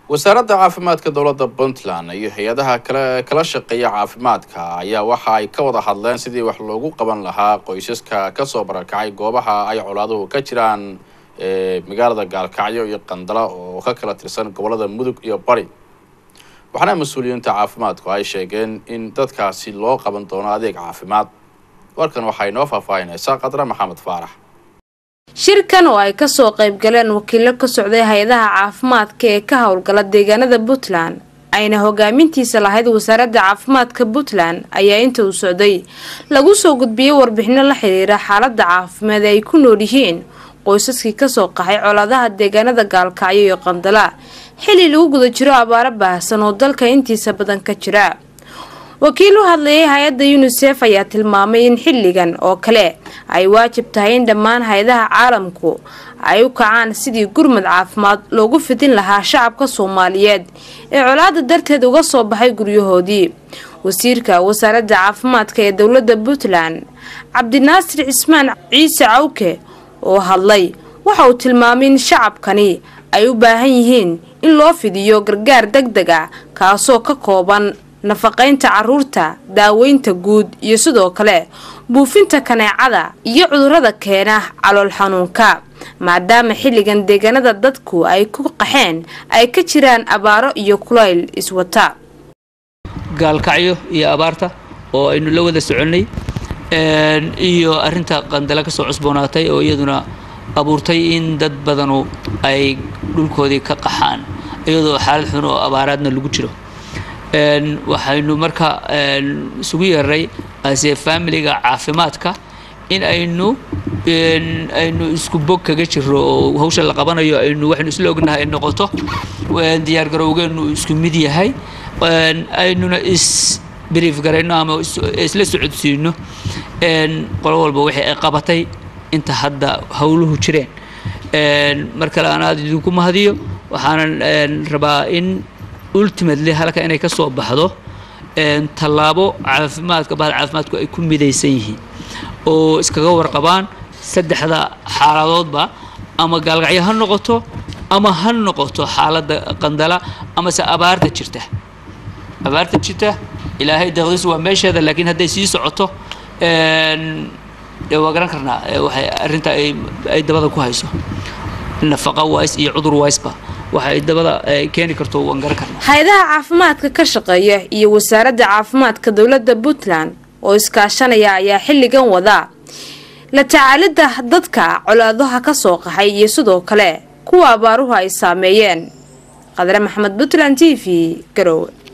wasaaradda caafimaadka dowladda puntland iyo hay-adaha kale kala shaqeeya caafimaadka ayaa waxa ay ka wada hadleen sidii wax loogu qaban lahaa qoysaska kasoo barakacay goobaha ay colaaduhu ka jiraan ee magaalada gaalkacyo iyo qandala oo ka kala tirsan gobolada mudug iyo bari waxaana mas-uuliyiinta caafimaadku ay sheegeen in dadkaasi loo qaban doono adeeg caafimaad warkan waxay noo faahfaahinaysaa qadre maxamed faarax shirkan oo ay kasoo qayb galeen wakiilo ka socday hay-adaha caafimaadka ee ka howlgala deegaanada puntland ayna hogaamintiisa lahayd wasaaradda caafimaadka puntland ayaa inta uu socday lagu soo gudbiyey warbixino la xiriira xaalada caafimaad ee ay ku nool yihiin qoysaskii kasoo qaxay colaadaha deegaanada gaalkacyo iyo qandala xilli lagu guda jiro abaaro baahsan oo dalka intiisa badan ka jira wakiil u hadlayay hay-adda yunisef ayaa tilmaamay in xilligan oo kale ay waajib tahay in dhammaan hay-adaha caalamku ay u kacaan sidii gurmad caafimaad loogu fidin lahaa shacabka soomaaliyeed ee colaada darteed uga soo baxay guryahoodii wasiirka wasaaradda caafimaadka ee dowladda puntland cabdinaasir cismaan ciise cawke oo hadlay waxa uu tilmaamay in shacabkani ay u baahan yihiin in loo fidiyo gargaar deg deg ah kaasoo ka kooban nafaqaynta caruurta daaweynta guud iyo sidoo kale buufinta kaneecada iyo cudurrada keena calool xanuunka maadaama xilligan deegaanada dadku ay ku qaxeen ay ka jiraan abaaro iyo kulayl iswata gaalkacyo iyo abaarta oo aynu la wada soconnay iyo arinta qandala ka soo cusboonaatay oo iyaduna abuurtay in dad badanu ay dhulkoodii ka qaxaan iyadoo xaalad xun oo abaaraadna lagu jiro waxaynu marka isugu yeeray ase familiga caafimaadka in aynu aynu isku bog kaga jiro oo hawsha la qabanayo aynu waxaynu isla ognahay ay noqoto diyaar garowgeenu isku mid yahay aynuna is brief garayno ama isla socodsiino qolo walba wixii ay qabatay inta hadda howluhu jireen mar kale aan aada idinku mahadiyo waxaanan rabaa in ultimately halka inay ka soo baxdo tallaabo caafimaadka bahal caafimaadku ay ku midaysan yihiin oo iskaga warqabaan saddexda xaaladoodba ama gaalgacyo ha noqoto ama ha noqoto xaaladda qandala amase abaarta jirta abaarta jirta ilaahay deeqdiisu waa meesheeda laakiin hadday sii socoto waa garan karnaa waxay arrinta ay dabada ku hayso nafaqa wise iyo cudur wiseba waxa ay dabada keeni karto waan garan karnaa hay-adaha caafimaadka ka shaqeeya iyo wasaaradda caafimaadka dowladda puntland oo iskaashanaya ayaa xilligan wada la tacaalidda dadka colaadaha ka soo qaxay iyo sidoo kale kuwa abaaruhu ay saameeyeen qadre maxamed puntland t v garowe